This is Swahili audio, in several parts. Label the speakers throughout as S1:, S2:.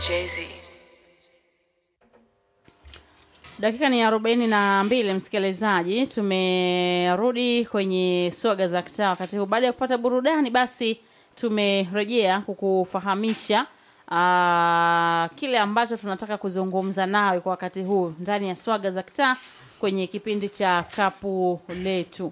S1: Jay-Z.
S2: Dakika ni arobaini na mbili, msikilizaji, tumerudi kwenye swaga za kitaa wakati huu. Baada ya kupata burudani, basi tumerejea kukufahamisha aa, kile ambacho tunataka kuzungumza nawe kwa wakati huu ndani ya swaga za kitaa kwenye kipindi cha kapu letu.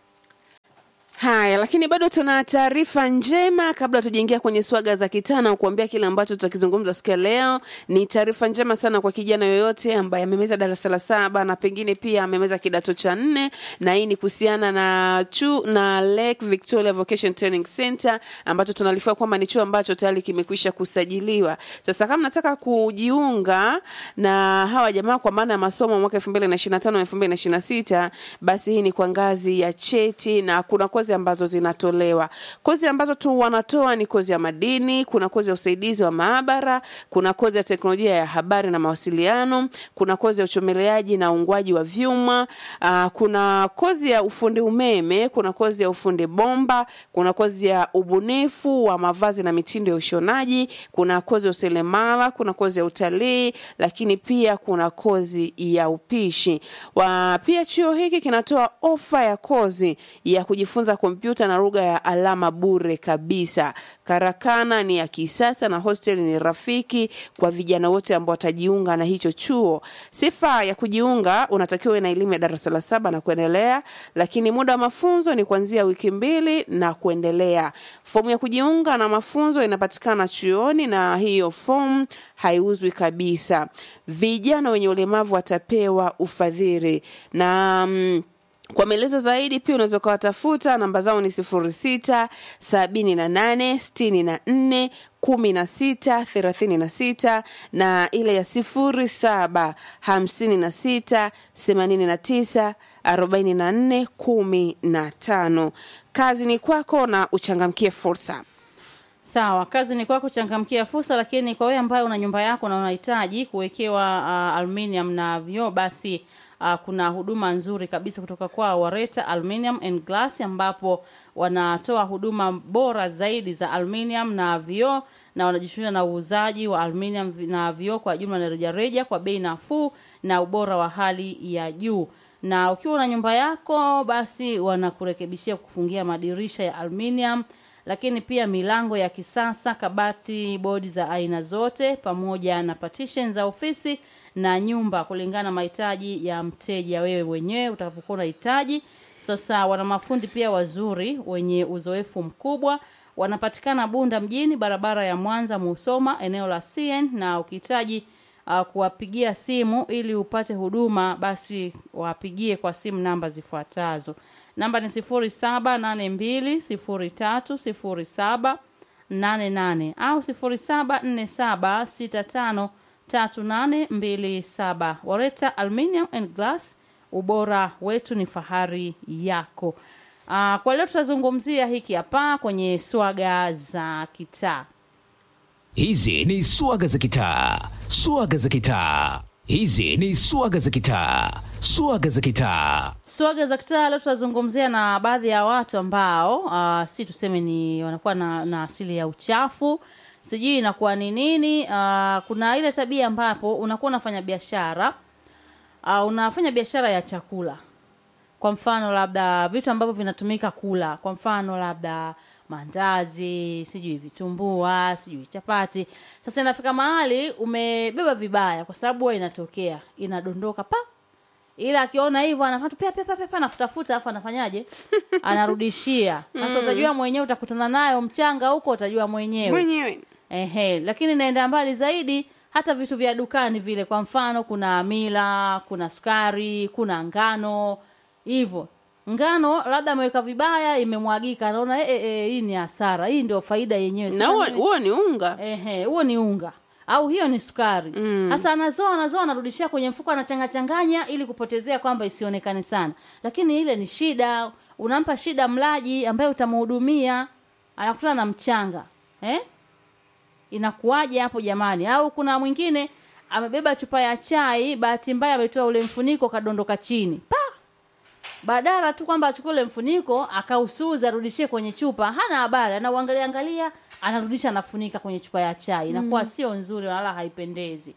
S3: Haya, lakini bado tuna taarifa njema kabla tujaingia kwenye swaga za kitana kuambia kile ambacho tutakizungumza siku ya leo. Ni taarifa njema sana kwa kijana yoyote ambaye amemeza darasa la saba na pengine pia amemeza kidato cha nne, na hii ni kuhusiana na chu na Lake Victoria Vocation Training Center ambacho tunalifua kwamba ni chuo ambacho tayari kimekwisha kusajiliwa. Sasa kama nataka kujiunga na hawa jamaa kwa maana ya masomo mwaka 2025 na 2026, basi hii ni kwa ngazi ya cheti na kuna kozi ambazo zinatolewa. Kozi ambazo tu wanatoa ni kozi ya madini, kuna kozi ya usaidizi wa maabara, kuna kozi ya teknolojia ya habari na mawasiliano, kuna kozi ya uchomeleaji na uungwaji wa vyuma, uh, kuna kozi ya ufundi umeme, kuna kozi ya ufundi bomba, kuna kozi ya ubunifu wa mavazi na mitindo ya ushonaji, kuna kozi ya useremala, kuna kozi ya utalii, lakini pia kuna kozi ya upishi. Wa, pia chuo hiki kinatoa ofa ya kozi ya kujifunza kompyuta na lugha ya alama bure kabisa. Karakana ni ya kisasa na hostel ni rafiki kwa vijana wote ambao watajiunga na hicho chuo. Sifa ya kujiunga, unatakiwa uwe na elimu ya darasa la saba na kuendelea, lakini muda wa mafunzo ni kuanzia wiki mbili na kuendelea. Fomu ya kujiunga na mafunzo inapatikana chuoni na hiyo fomu haiuzwi kabisa. Vijana wenye ulemavu watapewa ufadhili na mm, kwa maelezo zaidi pia unaweza ukawatafuta, namba zao ni sifuri sita sabini na nane sitini na nne kumi na sita thelathini na sita na ile ya sifuri saba hamsini na sita themanini na tisa arobaini na nne kumi na tano. Kazi ni kwako na uchangamkie fursa.
S2: Sawa, kazi ni kwako, changamkia fursa. Lakini kwa wewe ambaye una nyumba yako na unahitaji kuwekewa uh, aluminium na vioo, basi uh, kuna huduma nzuri kabisa kutoka kwa Wareta Aluminium and Glass, ambapo wanatoa huduma bora zaidi za aluminium na vioo na wanajishughulisha na uuzaji wa aluminium na vioo kwa jumla na rejareja kwa bei nafuu na ubora wa hali ya juu na ukiwa na nyumba yako basi wanakurekebishia kufungia madirisha ya aluminium lakini pia milango ya kisasa kabati bodi za aina zote pamoja na partition za ofisi na nyumba kulingana na mahitaji ya mteja wewe wenyewe utakapokuwa unahitaji sasa wana mafundi pia wazuri wenye uzoefu mkubwa wanapatikana bunda mjini barabara ya mwanza musoma eneo la cn na ukihitaji uh, kuwapigia simu ili upate huduma basi wapigie kwa simu namba zifuatazo namba ni sifuri saba nane mbili sifuri tatu sifuri saba nane nane au sifuri saba nne saba sita tano tatu nane mbili saba wareta aluminium and glass ubora wetu ni fahari yako uh, kwa leo tutazungumzia hiki hapa kwenye swaga za kitaa
S4: Hizi ni swaga za kitaa, swaga za kitaa. Hizi ni swaga za kitaa, swaga za kitaa.
S2: swaga za kitaa leo tutazungumzia na baadhi ya watu ambao uh, si tuseme ni wanakuwa na, na asili ya uchafu sijui inakuwa ni nini uh, kuna ile tabia ambapo unakuwa unafanya biashara uh, unafanya biashara ya chakula kwa mfano labda vitu ambavyo vinatumika kula kwa mfano labda mandazi sijui vitumbua sijui chapati sasa inafika mahali umebeba vibaya kwa sababu huwa inatokea inadondoka pa ila akiona hivyo anafanya pia pia pia pia anafutafuta afu anafanyaje anarudishia sasa utajua mwenyewe utakutana nayo mchanga huko utajua mwenyewe
S3: Mwenyewe
S2: Ehe, lakini naenda mbali zaidi hata vitu vya dukani vile kwa mfano kuna mila kuna sukari kuna ngano hivyo ngano labda ameweka vibaya imemwagika anaona eh, eh, eh, hii ni hasara hii ndio faida yenyewe
S3: na
S2: Sasa
S3: huo
S2: mimi-
S3: huo ni unga.
S2: ehe huo ni unga au hiyo ni sukari sasa anazoa anazoa anarudishia kwenye mfuko anachanga changanya ili kupotezea kwamba isionekane sana lakini ile ni shida unampa shida mlaji ambaye utamhudumia anakutana na mchanga eh? inakuwaje hapo jamani au kuna mwingine amebeba chupa ya chai bahati mbaya ametoa ule mfuniko kadondoka chini pa badala tu kwamba achukue ule mfuniko akausuza arudishie kwenye chupa hana habari anauangalia angalia anarudisha anafunika kwenye chupa ya chai inakuwa sio nzuri wala haipendezi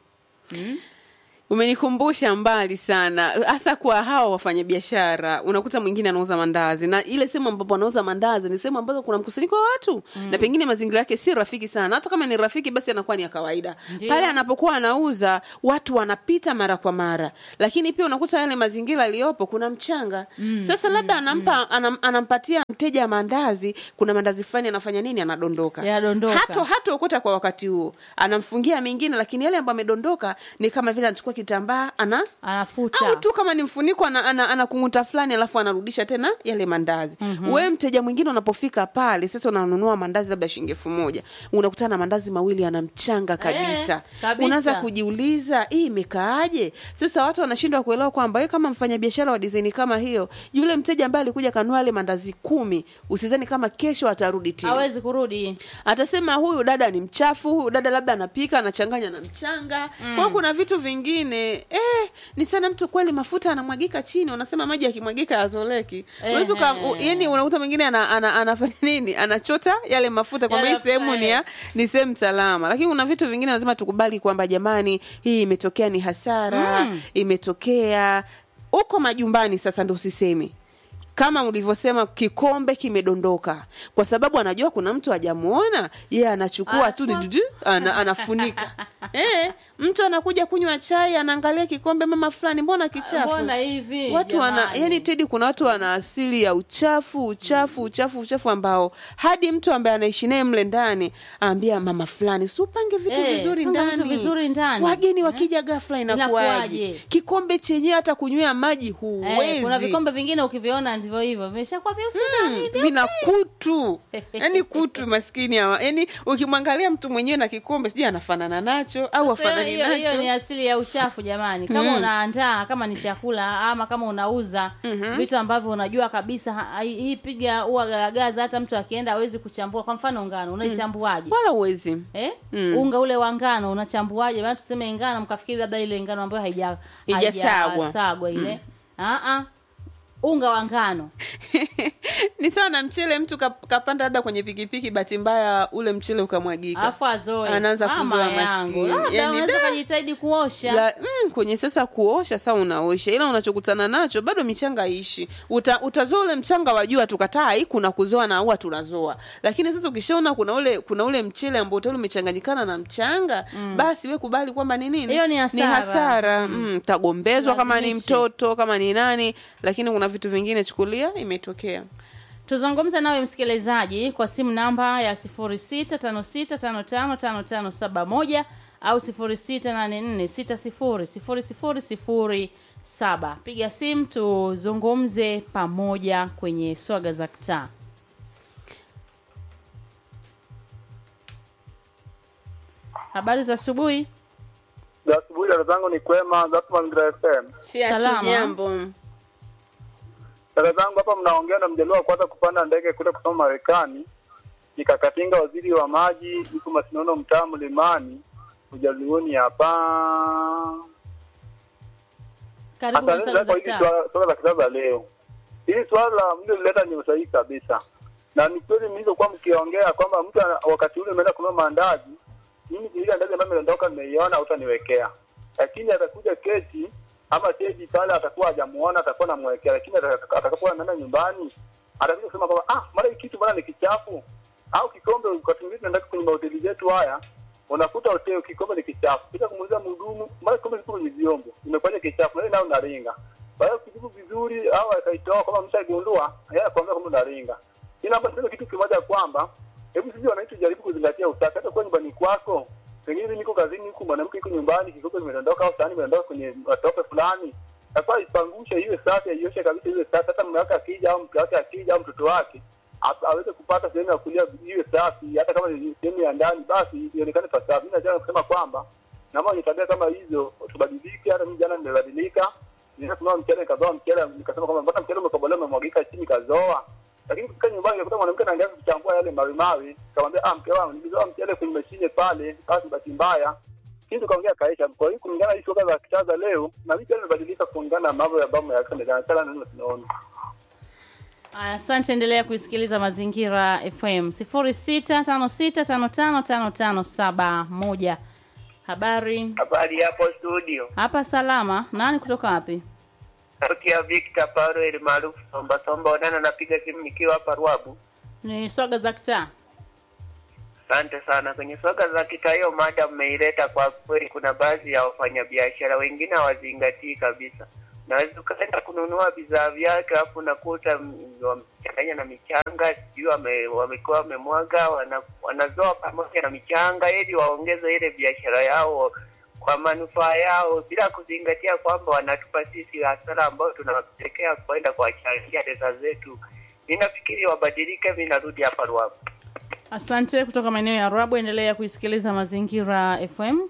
S3: umenikumbusha mbali sana hasa kwa hawa wafanyabiashara unakuta mwingine anauza mandazi na ile sehemu ambapo anauza mandazi ni sehemu ambazo kuna mkusanyiko wa watu mm. na pengine mazingira yake si rafiki sana hata kama ni rafiki basi anakuwa ni ya kawaida
S2: Ndiyo.
S3: pale anapokuwa anauza watu wanapita mara kwa mara lakini pia unakuta yale mazingira aliyopo kuna mchanga mm. sasa labda anampa anam, anampatia mteja mandazi kuna mandazi fulani anafanya nini anadondoka
S2: Yanadondoka.
S3: hato hata okota kwa wakati huo anamfungia mengine lakini yale ambayo amedondoka ni kama vile anachukua kitambaa ana
S2: anafuta
S3: au tu kama ni mfuniko ana, ana, ana kunguta fulani alafu anarudisha tena yale mandazi mm-hmm. wewe mteja mwingine unapofika pale sasa unanunua mandazi labda shilingi elfu moja unakutana na mandazi mawili yana mchanga kabisa
S2: kabisa.
S3: unaanza kujiuliza hii imekaaje sasa watu wanashindwa kuelewa kwamba wewe kama mfanyabiashara wa dizaini kama hiyo yule mteja ambaye alikuja kanua yale mandazi kumi usizani kama kesho atarudi tena
S2: hawezi kurudi
S3: atasema huyu dada ni mchafu huyu dada labda anapika anachanganya na mchanga mm. kwao kuna vitu vingine eh, ni sana mtu kweli mafuta anamwagika chini unasema maji yakimwagika yazoleki Unaweza uka-
S2: Ehe.
S3: u- yani unakuta mwingine ana, ana, anafanya nini anachota yale mafuta kwamba hii
S2: Yale
S3: sehemu ni ya
S2: mafuta,
S3: ni sehemu salama lakini kuna vitu vingine lazima tukubali kwamba jamani hii imetokea ni hasara
S2: Mm.
S3: imetokea uko majumbani sasa ndo usisemi kama ulivyosema kikombe kimedondoka kwa sababu anajua kuna mtu hajamuona yeye anachukua tu
S2: Anachukua.
S3: dudu, ana, anafunika eh, mtu anakuja kunywa chai anaangalia kikombe mama fulani mbona kichafu
S2: mbona hivi
S3: watu wana
S2: jamani?
S3: yani tedi kuna watu wana asili ya uchafu uchafu uchafu uchafu ambao hadi mtu ambaye anaishi naye mle ndani aambia mama fulani si upange vitu
S2: Eh,
S3: vizuri
S2: panga
S3: ndani
S2: vitu vizuri ndani.
S3: wageni wakija ghafla inakuwaje
S2: Inakuwaje?
S3: kikombe chenyewe hata kunywea maji
S2: Eh,
S3: huwezi
S2: kuna vikombe vingine ukiviona ndivyo hivyo vimeshakuwa vyeusi ndani,
S3: vina kutu yani kutu maskini hawa yani ukimwangalia mtu mwenyewe na kikombe sijui anafanana nacho au
S2: Sasa
S3: afanani
S2: hiyo- hiyo ni
S3: nacho
S2: asili ya uchafu jamani kama unaandaa kama ni chakula ama kama unauza vitu ambavyo unajua kabisa ha- hii piga ua garagaza hata mtu akienda hawezi kuchambua kwa mfano ngano unaichambuaje
S3: wala uwezi
S2: Eh? unga ule wa ngano unachambuaje maana tuseme ngano mkafikiri labda ile ngano ambayo haija
S3: Haijasagwa.
S2: haijasagwa ile ah ah unga wa ngano
S3: ni sawa na mchele mtu kap- kapanda labda kwenye pikipiki bahati mbaya ule mchele ukamwagika
S2: alafu azoe
S3: Anaanza
S2: Mama
S3: kuzoa
S2: yangu.
S3: maskini.
S2: Labda
S3: Yani,
S2: unaweza
S3: da.
S2: kujitahidi kuosha
S3: La, mm, kwenye sasa kuosha saa unaosha ila unachokutana nacho bado michanga ishi Uta, utazoa ule mchanga wajua tukataa hii kuna kuzoa na huwa tunazoa lakini sasa ukishaona kuna ule kuna ule mchele ambao tayari umechanganyikana na mchanga basi we kubali kwamba ni nini
S2: Hiyo ni hasara.
S3: hasara mm. tagombezwa kama ni
S2: Lazimishe.
S3: mtoto kama ni nani lakini kuna vitu vingine chukulia imetokea
S2: tuzungumze nawe msikilizaji kwa simu namba ya 0656555571 au 0684600007 piga simu tuzungumze pamoja kwenye swaga za kitaa habari za asubuhi
S1: za asubuhi dada zangu ni kwema zatu mazingira fm
S3: si
S2: Salama.
S3: jambo
S1: dada zangu hapa mnaongea na mjaluo wa kwanza kupanda ndege kuenda kusoma marekani nikakatinga waziri wa maji yuko masinono mtaa mlimani ujaluoni hapa
S2: karibu kwa
S1: asante
S2: swaga
S1: sana
S2: za
S1: kwa hili
S2: kitaa
S1: swala swala la kisasa leo hili swala mliloleta ni usahihi kabisa na ni kweli mlizokuwa mkiongea kwamba mtu ana- wakati ule umeenda kununua maandazi mimi ile ndazi ambayo imeondoka nimeiona utaniwekea lakini atakuja kesi ama tedi pale atakuwa hajamuona atakuwa namwekea lakini ataka- atakapokuwa anaenda nyumbani atakuja kusema kwamba ah mara hii kitu bwana ni kichafu au kikombe wakati mwingine tunaenda kwenye mahoteli zetu haya unakuta hoteli kikombe ni kichafu kisha kumuuliza mhudumu mara kikombe kiko kwenye vyombo imefanya kichafu na yeye nayo unaringa kwa hiyo kijibu vizuri au akaitoa kama mshagundua yeye anakuambia kwamba unaringa ila hapa sasa kitu kimoja kwamba hebu sisi wananchi tujaribu kuzingatia usafi hata kwa nyumbani kwako pengine mimi niko kazini huku mwanamke yuko nyumbani kikombe kimedondoka au sahani imedondoka kwenye matope fulani nafaa ipangushe iwe safi aioshe kabisa iwe safi hata mume wake akija au mke wake akija au mtoto wake a- aweze kupata sehemu ya kulia iwe safi hata kama ni sehemu ya ndani basi ionekane pasafi mi nataka kusema kwamba naomba wenye tabia kama hizo tubadilike hata mimi jana nimebadilika nilikuwa kununua mchele nikazoa mchele nikasema kwamba mbona mchele umekobolewa umemwagika chini kazoa lakini kufika nyumbani nikakuta mwanamke anaangalia kuchambua yale mawe mawe nikamwambia ah mke wangu nilizoa mchele kwenye mashine pale basi bahati mbaya lakini tukaongea kaisha kwa hiyo kulingana na hii soka za kichaza leo na mimi pia nimebadilika kulingana na mambo ya bamu ya kana sana neno tunaona
S2: Aya, Asante, endelea kuisikiliza Mazingira FM sifuri sita tano sita tano tano tano tano saba moja. Habari
S5: Habari hapo studio.
S2: hapa salama. Nani kutoka wapi?
S5: Sauti ya Victor Paruel maarufu Somba Somba Onana, napiga simu nikiwa hapa Ruabu.
S2: Ni swaga za kitaa.
S5: Asante sana. Kwenye soga za kita, hiyo mada mmeileta kwa kweli. Kuna baadhi ya wafanyabiashara wengine hawazingatii kabisa. Naweza ukaenda kununua bidhaa vyake, alafu unakuta mm, wamechanganya na michanga, sijui wame, wamekuwa wamemwaga, wana, wanazoa pamoja na michanga ili waongeze ile biashara yao kwa manufaa yao, bila kuzingatia kwamba wanatupa sisi hasara ambayo tunawapelekea kwenda kuwachangia pesa zetu. Ninafikiri wabadilike. Mi narudi hapa Ruabu.
S2: Asante kutoka maeneo ya Rabu, endelea kuisikiliza Mazingira FM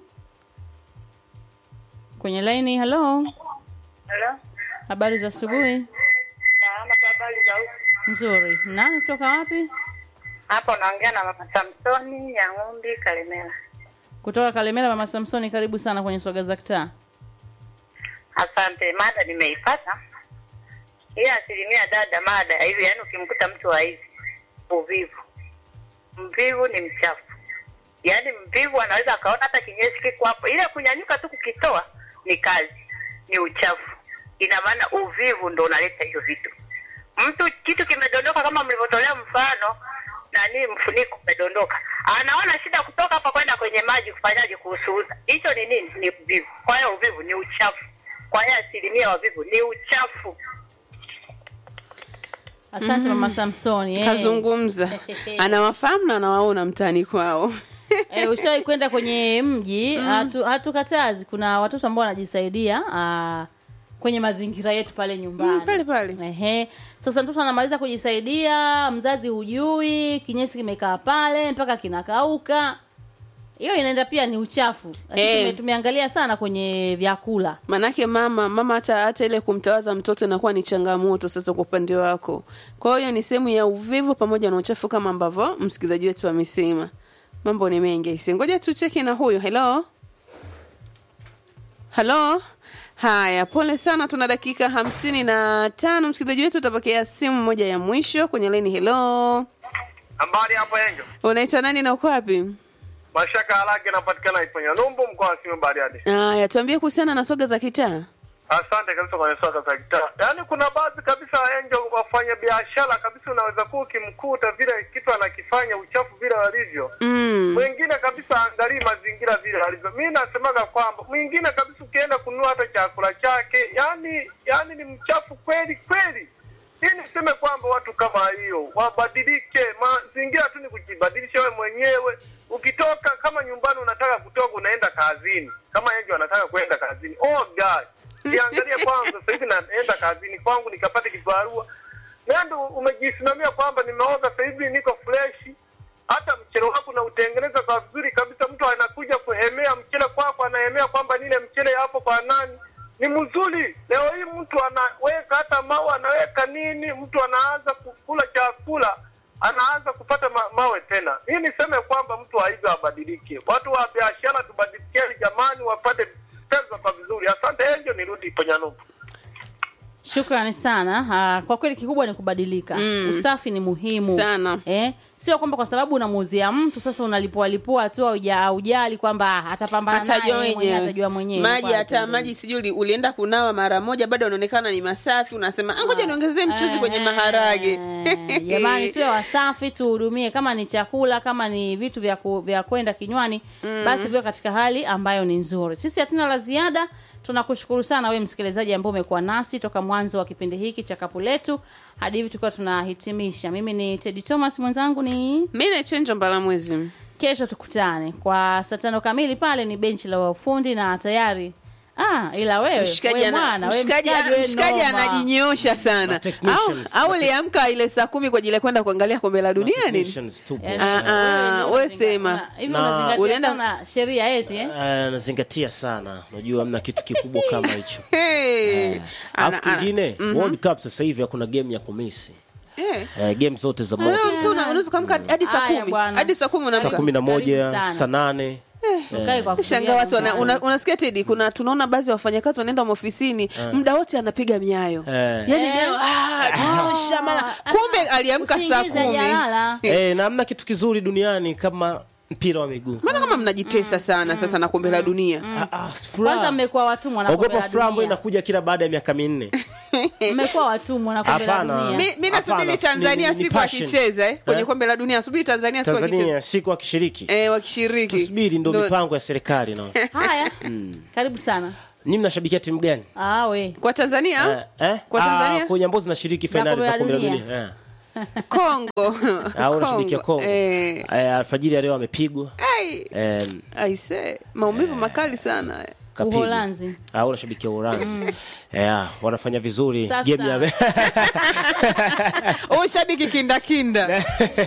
S2: kwenye laini. Hello,
S6: Halo,
S2: habari za asubuhi.
S6: salama kwa habari za huku.
S2: Nzuri. Nani kutoka wapi?
S6: Hapa unaongea na mama Samsoni ya Ng'umbi Kalemela.
S2: Kutoka Kalemela. Mama Samsoni, karibu sana kwenye swaga za kitaa.
S6: Asante, mada nimeipata. Hii asilimia dada, mada hivi, yaani ukimkuta mtu wa hivi uvivu, mvivu ni mchafu. Yaani mvivu anaweza akaona hata kinyesi kiko hapo, ile kunyanyuka tu kukitoa ni kazi, ni uchafu. Ina maana uvivu ndo unaleta hiyo vitu. Mtu kitu kimedondoka, kama mlivyotolea mfano nani, mfuniko umedondoka, anaona shida kutoka hapa kwenda kwenye maji, kufanyaje kuusuuza? Hicho ni nini? Ni uvivu. Kwa hiyo uvivu ni uchafu. Kwa hiyo asilimia wavivu ni uchafu.
S2: Asante mama Samsoni. eh.
S3: kazungumza anawafahamu na anawaona mtaani kwao
S2: Eh, ushawahi kwenda kwenye mji hatu- hatukatazi kuna watoto ambao wanajisaidia ah, kwenye mazingira yetu pale nyumbani
S3: Mm, pale pale.
S2: Ehe. Sasa mtoto anamaliza kujisaidia, mzazi hujui, kinyesi kimekaa pale mpaka kinakauka. Hiyo inaenda pia ni uchafu. Lakini
S3: Eh.
S2: tume- tumeangalia sana kwenye vyakula.
S3: manake mama mama hata hata ile kumtawaza mtoto inakuwa ni changamoto sasa kwa upande wako kwa hiyo ni sehemu ya uvivu pamoja na uchafu kama ambavyo msikilizaji wetu amesema mambo ni mengi si ngoja tucheki na huyu helo halo haya pole sana tuna dakika hamsini na tano msikilizaji wetu utapokea simu moja ya mwisho kwenye laini helo
S1: Habari hapo Enjo.
S3: unaitwa nani na uko wapi
S1: Mashaka Harage napatikana Iponya Numbu mkoa wa Simiyu Bariadi.
S3: haya tuambie kuhusiana na soga za kitaa
S1: Asante kabisa kwenye swala za kitaa. Yaani kuna baadhi kabisa Enjo wafanya biashara kabisa unaweza kuwa ukimkuta vile kitu anakifanya uchafu vile walivyo.
S3: mm.
S1: Mwingine kabisa angalii mazingira vile alivyo. Mimi nasemaga kwamba mwingine kabisa ukienda kununua hata chakula chake, yani yani ni mchafu kweli kweli. Hii niseme kwamba watu kama hiyo wabadilike. Mazingira tu ni kujibadilisha wewe mwenyewe. Ukitoka kama nyumbani unataka kutoka unaenda kazini, kama yeye anataka kwenda kazini, oh God, niangalie kwanza. Sasa hivi naenda kazini kwangu nikapate kibarua, nenda umejisimamia kwamba nimeoga, sasa hivi niko freshi hata mchele wako na utengeneza kwa vizuri kabisa. Mtu anakuja kuhemea mchele kwako, anahemea kwamba nile mchele hapo kwa nani ni mzuri. Leo hii mtu anaweka hata mawe, anaweka nini, mtu anaanza kukula chakula, anaanza kupata ma mawe tena. Hii niseme kwamba mtu haizo abadilike. Watu wa biashara tubadilikeni jamani, wapate pesa kwa vizuri. Asante Enjo, nirudi Ponyanupu.
S2: Shukrani sana. Ah, kwa kweli kikubwa ni kubadilika.
S3: Mm.
S2: Usafi ni muhimu
S3: Sana.
S2: Eh, sio kwamba kwa sababu unamuuzia mtu sasa unalipua lipua tu auja aujali kwamba atapambana naye
S3: atajua
S2: yeye mwenyewe
S3: wenyewe
S2: atajua mwenyewe.
S3: maji
S2: Kwa
S3: hata
S2: atendezi.
S3: maji sijui uli- ulienda kunawa mara moja bado unaonekana ni masafi unasema "Ah, ngoja niongezee mchuzi kwenye
S2: Eh,
S3: maharage
S2: jamani tuwe wasafi tuhudumie kama ni chakula kama ni vitu vya ku, vya kwenda kinywani basi viwe katika hali ambayo ni nzuri sisi hatuna la ziada tunakushukuru sana wewe msikilizaji ambao umekuwa nasi toka mwanzo wa kipindi hiki cha kapu letu hadi hivi tukiwa tunahitimisha mimi ni tedi thomas mwenzangu ni
S3: mi naichenjo mbala mwezi
S2: kesho tukutane kwa saa tano kamili pale ni benchi la ufundi na tayari ah ila wewe
S3: mshikaji
S2: wewe
S3: ana-
S2: mwana, wewe
S3: mshikaji-
S2: mshikaji, wewe
S3: mshikaji
S2: noma.
S3: anajinyoosha sana au,
S7: technicians.
S3: au uliamka ile saa kumi kwa ajili ya kwenda kuangalia kombe la dunia nini
S7: Technicians tupo.
S2: Yaani,
S3: Ah, ah,
S2: wewe
S3: wewe
S2: unazingatia-
S3: sema.
S2: una- hivi
S7: Na-
S2: unazingatia
S3: Ulienda-
S2: sana sheria eti eh?
S7: Eh, nazingatia sana unajua amna kitu kikubwa kama hicho
S3: Hey. Ana-
S7: alafu
S3: ana-
S7: kingine world cup sasa hivi hakuna game ya kumisi
S3: Eh.
S7: eh, game zote za
S3: Wewe
S7: moto
S3: mtu una- unaweza kuamka hadi saa
S2: Haya,
S3: kumi
S2: bwana.
S3: hadi saa kumi
S7: saa
S3: unaamka
S7: kumi na moja
S2: Karibu sana.
S7: saa nane
S2: Ukae kwa
S3: shanga
S2: kutulia
S3: watu wana,
S2: nyumbani.
S3: una, unasikia tedi kuna tunaona baadhi ya wafanyakazi wanaenda maofisini muda wote anapiga miayo
S7: Eh.
S3: yani
S2: Eh.
S3: miayo ah, nyosha mara kumbe aliamka saa
S2: Usiingize
S3: kumi
S2: jalala.
S7: Eh, na hamna kitu kizuri duniani kama mpira wa miguu
S3: maana kama mnajitesa sana sasa na kombe la dunia
S7: Ah, ah, furaha.
S2: kwanza mmekuwa watumwa na kombe
S7: ogopa
S2: la
S7: furaha ambayo
S2: dunia
S7: inakuja kila baada ya miaka minne
S2: mmekuwa watumwa na kombe la
S7: Hapana.
S2: dunia
S3: mi, mi nasubiri
S7: Hapana,
S3: tanzania
S7: ni- ni
S3: siku
S7: passion.
S3: akicheza eh, kwenye
S7: Eh?
S3: kombe la dunia subiri tanzania siku akicheza
S7: tanzania siku akishiriki
S3: eh, wakishiriki
S7: tusubiri ndo
S3: Ndo-
S7: mipango ya serikali no
S2: haya karibu sana
S7: ni mnashabikia timu gani
S2: ah, we
S3: kwa tanzania
S7: Eh, eh?
S3: Kwa Tanzania?
S7: Ah, kwenye ambazo zinashiriki
S2: Za
S7: fainali
S2: kombe
S7: za
S2: la
S7: kombe la
S2: dunia.
S7: dunia eh.
S3: kongo
S7: Ah, unashabikia Kongo
S3: eh,
S7: Eh, alfajiri ya leo amepigwa
S3: ai,
S7: eh,
S3: aise maumivu makali sana
S7: kapigwa.
S2: Uholanzi.
S7: Ah, unashabikia Uholanzi Eh, wanafanya vizuri
S2: Safi
S7: game ya
S2: sana.
S3: ushabiki kindakinda